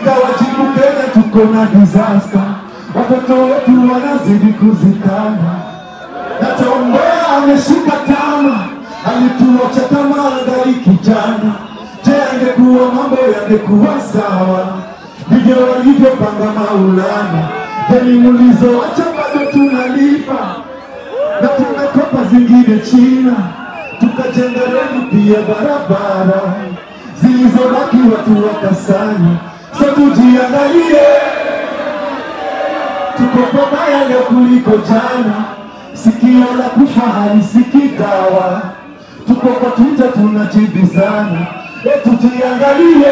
ikawajibu Kenya tuko na disaster, watoto wetu wanazidi kuzikana na Tombea ameshika tama, alituacha kama angali kijana. Je, angekuwa mambo yangekuwa sawa? Ndivyo walivyopanga Maulana. Deni mlizoacha bado tunalipa na tumekopa zingine China, tukajenga reli pia barabara zilizobaki watu wakasanya. So tujiangalie, tuko pabaya leo kuliko jana. Sikio la kufa halisikii dawa, tuko kwa Twitter tunajibizana. E, tujiangalie,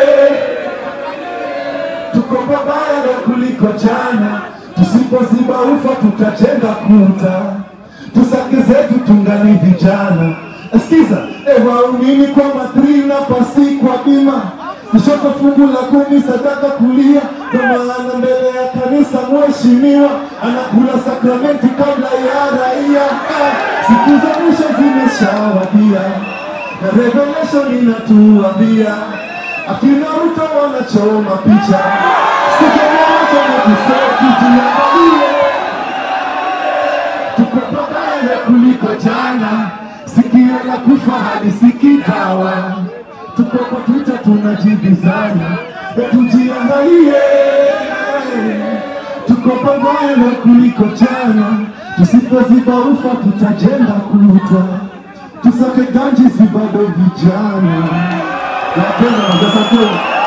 tuko pabaya leo kuliko jana. Tusipoziba ufa tutajenga kuta, tusake zetu tungali vijana. Sikiza, e, waumini kwa matri na pasi kwa bima kushoto fungu la kumi sadaka kulia, kwa maana mbele ya kanisa mheshimiwa anakula sakramenti kabla ya raia. Ah, Siku za mwisho zimeshawadia na Revelation inatuambia akina Ruto wanachoma picha, sijamoja na kusoti tuangalie tuko pabaya kuliko jana, sikio la kufa halisikii dawa. Tuko kwa Twitter tunajibizana, e, tujiangalie, tuko pabaya kuliko jana. Tusipoziba ufa tutajenga kuta, tusake ganji si bado vijana. Napenda sasa tu